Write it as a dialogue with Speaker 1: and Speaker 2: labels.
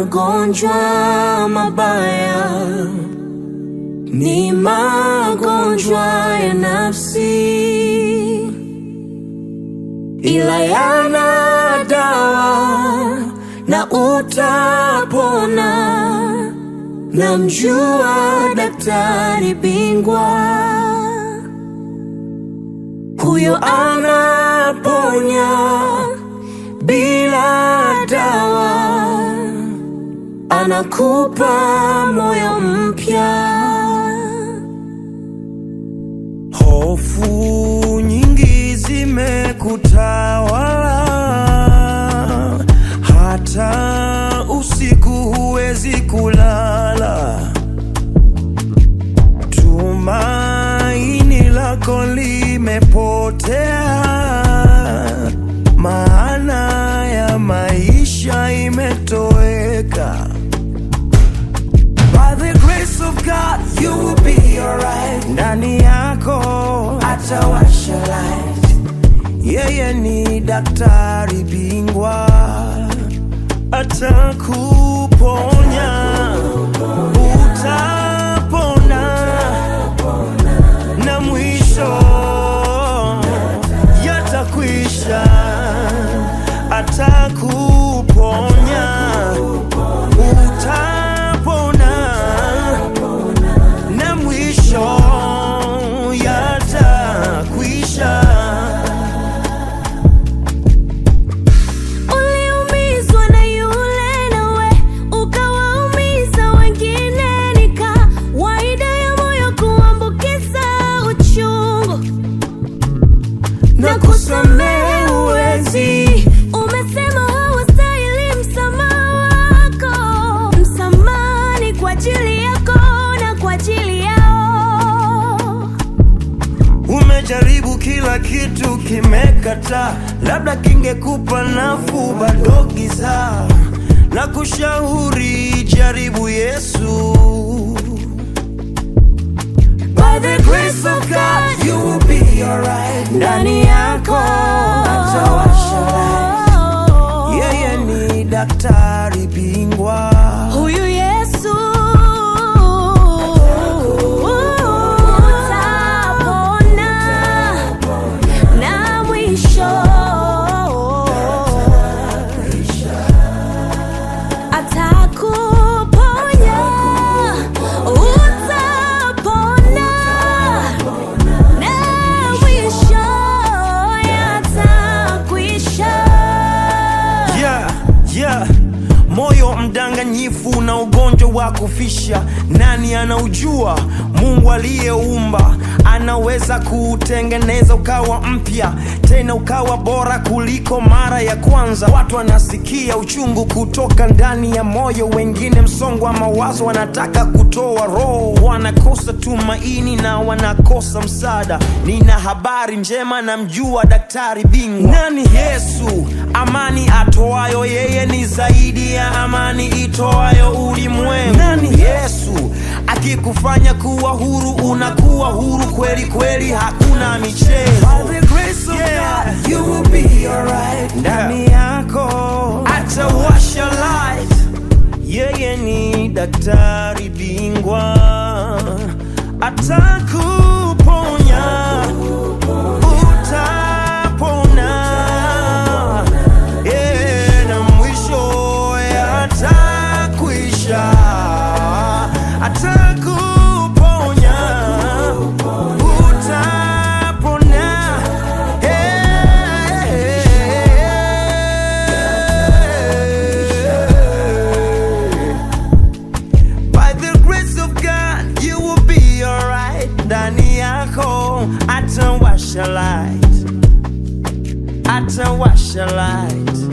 Speaker 1: magonjwa mabaya, ni magonjwa ya nafsi, ila yana dawa na utapona. Namjua daktari bingwa, huyo anaponya bila dawa, anakupa moyo mpya.
Speaker 2: Hofu nyingi zimekutawala, hata usiku huwezi kulala. Tumaini lako limepotea, maana ya maisha imetoweka. By the grace of God, you will be alright. Ndani yako atawasha light. Yeye ni daktari bingwa, atakuponya, utapona, na mwisho yatakwisha, atakuponya, utapona na mwisho yatakwisha.
Speaker 1: Uliumizwa na yule nawe ukawaumiza wengine, ni kawaida ya moyo kuambukiza uchungu na kusamehe huwezi. Umesema hawastahili msamaha wako, msamaha ni kwa ajili yako na kwa ajili yao.
Speaker 2: Umejaribu kila kitu kimekataa, labda kingekupa nafuu, bado giza. Na kushauri jaribu Yesu. By the grace of God, you will be alright. Ndani yako atawasha light. Yeye ni daktari bingwa.
Speaker 1: Huyu Yesu utapona na mwisho atakuponya, utapona na mwisho yatakwisha.
Speaker 2: Yeah, yeah. Moyo mdanganyifu na ugonjwa wa kufisha, nani anaujua? Mungu aliyeumba anaweza kuutengeneza ukawa mpya, tena ukawa bora kuliko mara ya kwanza. Watu wanasikia uchungu kutoka ndani ya moyo, wengine msongo wa mawazo, wanataka kutoa roho, wanakosa tumaini na wanakosa msaada. Nina habari njema, namjua daktari bingwa. Nani Yesu? Amani atoayo yeye ni zaidi ya amani itoayo ulimwengu. Nani Yesu? Akikufanya kuwa huru, unakuwa huru kweli kweli, hakuna michezo. Yeah. Ndani yako atawasha light. Yeye ni daktari bingwa, atakuponya, utapona, yeah, na mwisho yatakwisha, atakuponya, utapona, yeah. By the grace of God, you will be alright. Ndani yako atawasha light, atawasha light.